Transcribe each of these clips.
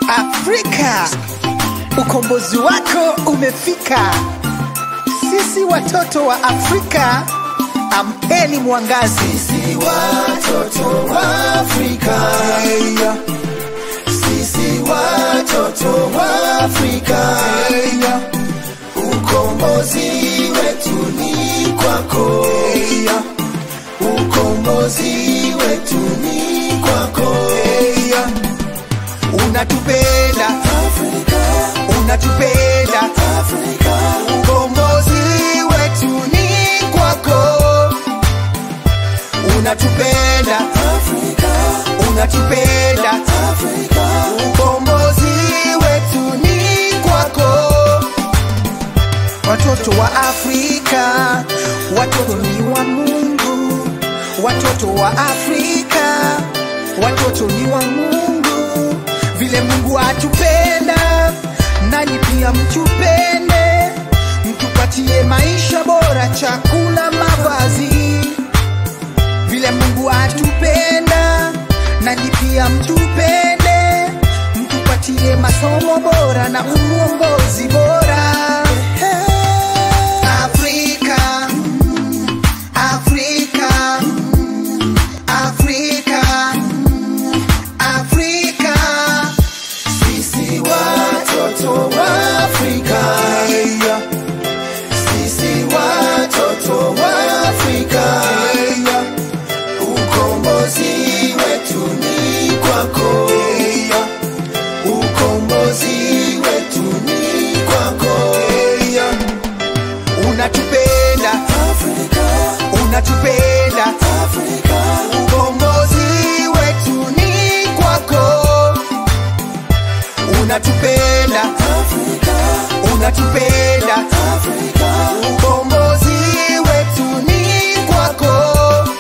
Afrika, ukombozi wako umefika. Sisi watoto wa Afrika, ampeni mwangazi. Sisi watoto wa Afrika, Hey, sisi watoto wa Afrika, hey, ukombozi wetu ni kwako, hey, ukombozi wetu ni kwako. hey. Unatupenda, Afrika, unatupenda, Afrika, ukombozi wetu ni kwako. Unatupenda, Afrika, unatupenda, Afrika, ukombozi wetu ni kwako. Watoto wa Afrika, watoto ni wa Mungu. Watoto wa Afrika, watoto ni wa Mungu. Vile Mungu atupenda, nanyi pia mtupende, mtupatie maisha bora, chakula, mavazi vile Mungu atupenda, nanyi pia mtupende, mtupatie masomo bora na uongozi bora. Afrika, Afrika, Afrika, Afrika, sisi watoto wa Afrika, sisi watoto wa Afrika, ukombozi wetu ni kwako, ukombozi wetu ni kwako. unatupenda, Afrika, unatupenda, Afrika, ukombozi wetu ni kwako. Unatupenda, Afrika, unatupenda, Afrika, ukombozi wetu ni kwako.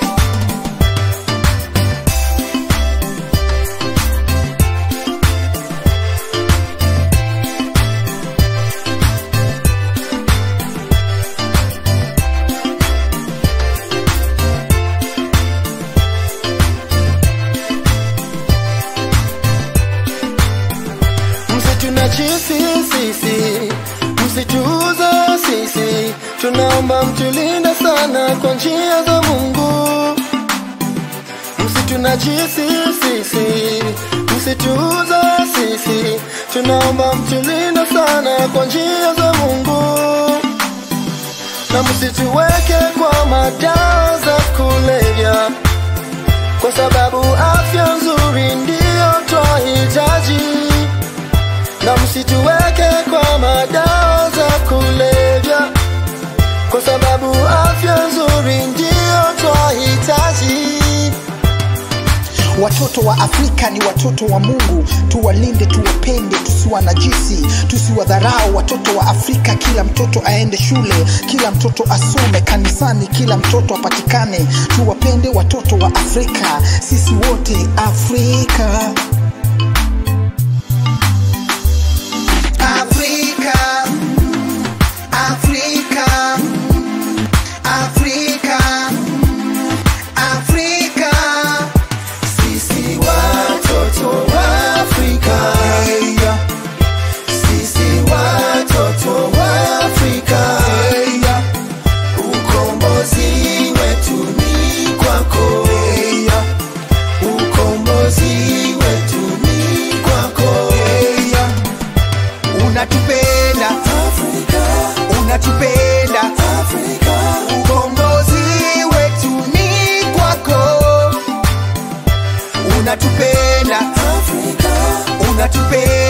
msitunajisi sisi, msituuze sisi, tunaomba mtulinde sana kwa njia za Mungu. Msitunajisi sisi, msituuze sisi, tunaomba mtulinde sana kwa njia za Mungu, na msituweke kwa madawa za kulevya, kwa sababu afya nzuri ndiyo twahitaji na msituweke kwa madawa za kulevya, kwa sababu afya nzuri ndiyo twahitaji. Watoto wa Afrika ni watoto wa Mungu, tuwalinde, tuwapende, tusiwanajisi, tusiwadharau. Watoto wa Afrika, kila mtoto aende shule, kila mtoto asome kanisani, kila mtoto apatikane. Tuwapende watoto wa Afrika, sisi wote Afrika. Afrika, Afrika, Afrika, Afrika. Sisi watoto wa Afrika, sisi watoto wa Afrika, ukombozi wetu ni kwako, ukombozi wetu ni kwako. Unatupenda, Afrika, unatupenda, Afrika, ukombozi wetu ni kwako. Unatupenda, Afrika, unatupenda